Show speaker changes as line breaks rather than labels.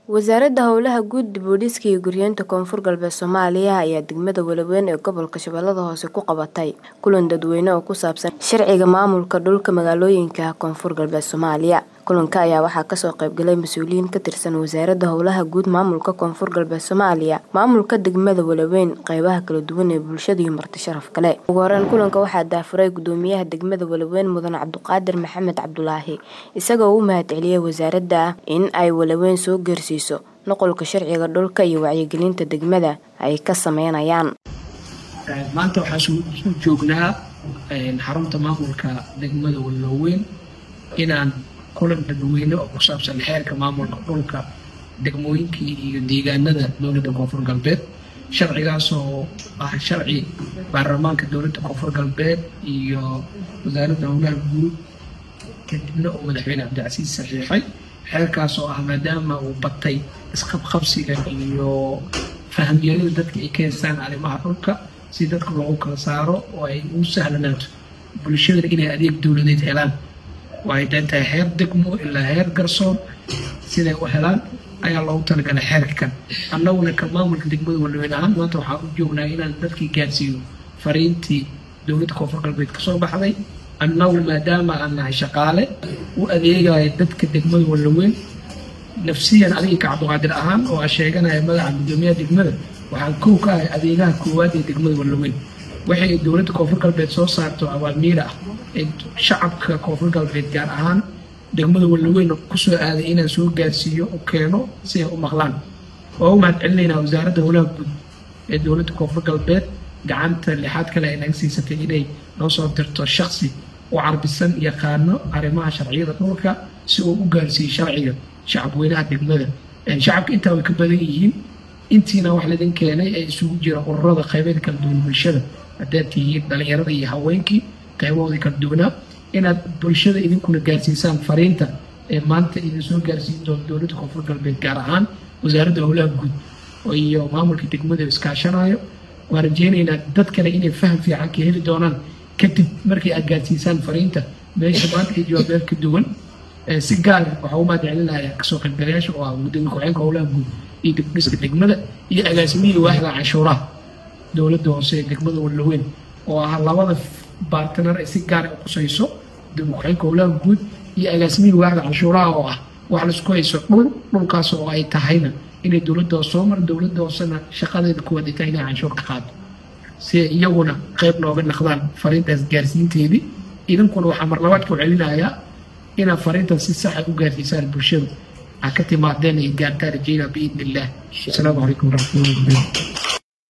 Wasaaradda Howlaha Guud, Dib-u-dhiska iyo Guryeynta Koonfur Galbeed Soomaaliya ayaa degmada Walaweyn ee gobolka Shabeellaha Hoose ku qabatay kulan dadweyne oo ku saabsan sharciga maamulka dhulka magaalooyinka Koonfur Galbeed Soomaaliya. Kulanka ayaa waxaa kasoo qayb galay mas'uuliyiin ka tirsan Wasaaradda Howlaha Guud, Maamulka Koonfur Galbeed Soomaaliya, maamulka degmada Walaweyn, qaybaha kala duwan ee bulshada iyo marti sharaf kale. Ugu horeyn kulanka waxaa daahfuray Gudoomiyaha degmada Walaweyn Mudane Cabduqaadir Maxamed Cabdulaahi, isagoo u mahadceliyay wasaaradda in ay Walaweyn soo gaarsiiso nuqulka sharciga dhulka iyo wacyigelinta degmada ay ka sameynayaan.
maanta waxaan isu joognaa xarunta maamulka degmada Walaweyn inaan kulan dadweyne oo ku saabsan xeerka maamulka dhulka degmooyinka iyo deegaanada dowladda koonfur galbeed sharcigaasoo ah sharci baarlamaanka dowladda koonfur galbeed iyo wasaaradda howlaha guud kadibna uu madaxweyne cabdicasiis saxiixay xeerkaas oo ah maadaama uu batay isqabqabsiga iyo fahamyarida dadka ay ka haystaan arrimaha dhulka si dadka loogu kala saaro oo ay u sahlanaato bulshada inay adeeg dowladeed helaan waxay dhantahay heer degmo ilaa heer garsoor siday u helaan ayaa loogu talagalay xeerkan annaguna ka maamulka degmada walaweyn ahaan maanta waxaan u joognaa inaan dadkii gaarsiiyo fariintii dowladda koonfur galbeed kasoo baxday annagu maadaama aan nahay shaqaale u adeegaya dadka degmada walaweyn nafsiyan adiga ka cabduqaadir ahaan oo aan sheeganaya magaca gudoomiyaha degmada waxaan kow ka ahay adeegaha koowaad ee degmada walaweyn waxay dowladda koonfur galbeed soo saarto awaamiira ah ee shacabka koonfur galbeed gaar ahaan degmada walaweyn kusoo aaday inaan soo gaarsiiyo u keeno si ay u maqlaan waa u mahad celinaynaa wasaaradda howlaha guud ee dowladda koonfur galbeed gacanta lixaad kale ay naga siisatay inay noo soo dirto shaksi u carbisan yaqaano arrimaha sharciyada dhulka si uu u gaarsiiyo sharciga shacabweynaha degmada shacabka intaa way ka badan yihiin intiina wax laydin keenay ee isugu jira ururada qaybeed kala duwan bulshada haddaad tihiin dhalinyarada iyo haweenkii qaybahoodii kala duwanaa inaad bulshada idinkuna gaarsiisaan fariinta ee maanta idin soo gaarsiin doonto dowladda koonfur galbeed gaar ahaan wasaaradda howlaha guud iyo maamulka degmada iskaashanayo waan rajeynaynaa dad kale inay faham fiican ka heli doonaan kadib markii aad gaarsiisaan fariinta meesha maanta ay jawaabeel ka duwan si gaar waxaa u mahad celinayaa kasoo qaybgalayaasha oo ah gudoomiye ku-xigeenka howlaha guud iyo dibdhiska degmada iyo agaasimihii waaxda canshuuraha dowladda hoose ee degmada walaweyn oo ah labada baartanar ay si gaar u qusayso gudoomiye ku-xigeenka howlaha guud iyo agaasimihii waaxda canshuuraha oo ah wax laisku hayso dhul dhulkaas oo ay tahayna inay dowladda hoose soo mar dowladda hoosena shaqadeeda kuwaad ay tahay inay canshuur ka qaado si ay iyaguna qayb nooga naqdaan fariintaas gaarsiinteedii idinkuna waxaa mar labaad ku celinayaa inaad fariintaas si saxa u gaarsiisaan bulshada ha ka timaadeen ay gaartaan rajeynaa biidni illah asalaamu calaykum waraxmatullahi wabarakatu